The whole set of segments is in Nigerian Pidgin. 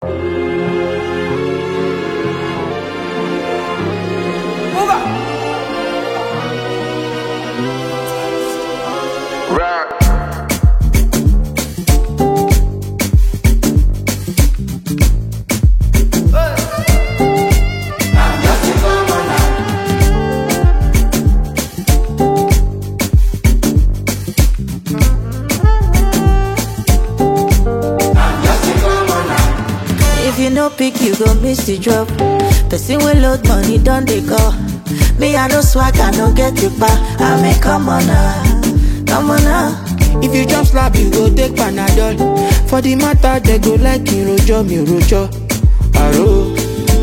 If you no pick, you go miss the drop. Person will load money, don't they go? Me, I no swag, I no get the bar. I mean, come on now, come on now. If you jump slap, you go take Panadol. For the matter, they go like me rojo, me rojo. Aro.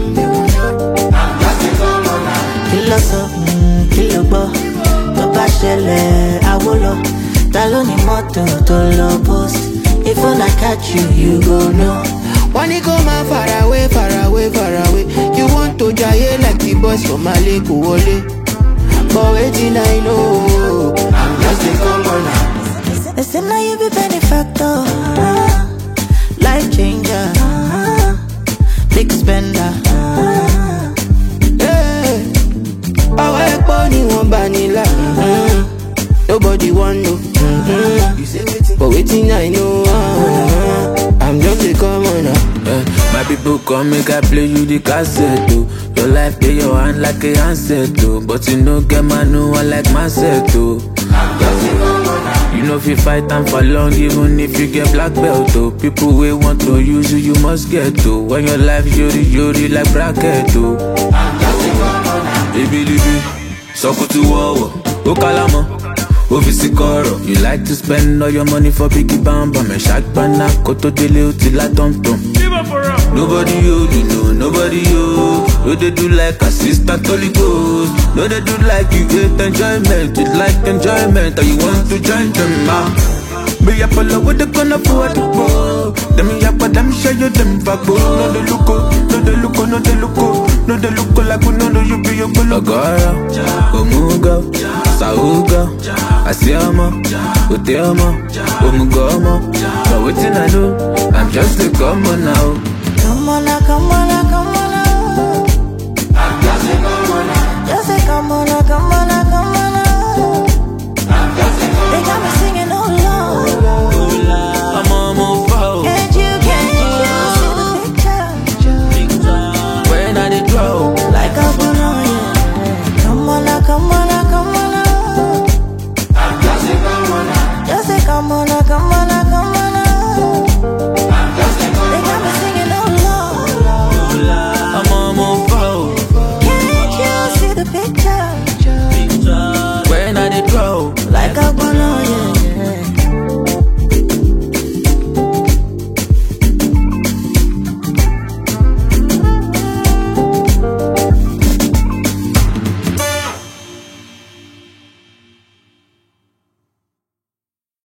Kìlọ̀ sọ, mm, kìlọ̀ gbọ́, tó bá ṣẹlẹ̀ àwo lọ. Ta ló ní mọ́tò tó lọ post? If I catch you, you go know. When you go man far away, far away, far away. You want to jaye like the boys from Mali, Kuwole. But waiting, I know. I'm just a commoner. They say now you be benefactor, ah, life changer, ah, big spender. ah. Hey. Àwọn ẹ̀pọ̀ ni wọ́n bá nílà. Mm. Nobody want know. Mm-hmm. But waiting, I know. ah, I'm just a commoner. Yeah, my people come make I play you the cassette too. Your life play your hand like a handset too. But you no get man no one like myself too. You know if you fight time for long, even if you get black belt too. People we want to use you, you must get to. When your life yori yori like bracket too. Ibilibi, sọkùtù wọ̀wọ̀, ó kálámọ̀, ó fi sí kọ̀rọ̀. You like to spend all your money for biggie bamba, mẹ̀ ṣàgbọ́nà kó tó délé ó ti lá tọ̀mtọ̀m. Nobody you, you know, nobody you. No they do like assistant Holy Ghost. No they do like you get enjoyment, you like enjoyment, or you want to join them out. Me up all over the gonna for the ball. Them me up, but them show you them vago. No they look, no they look, no they look, no they look like we know you be your bullet. Agora, Omuga, Sauga, Asiama, Uteama, Omugama. But waiting I know, I'm just a common now.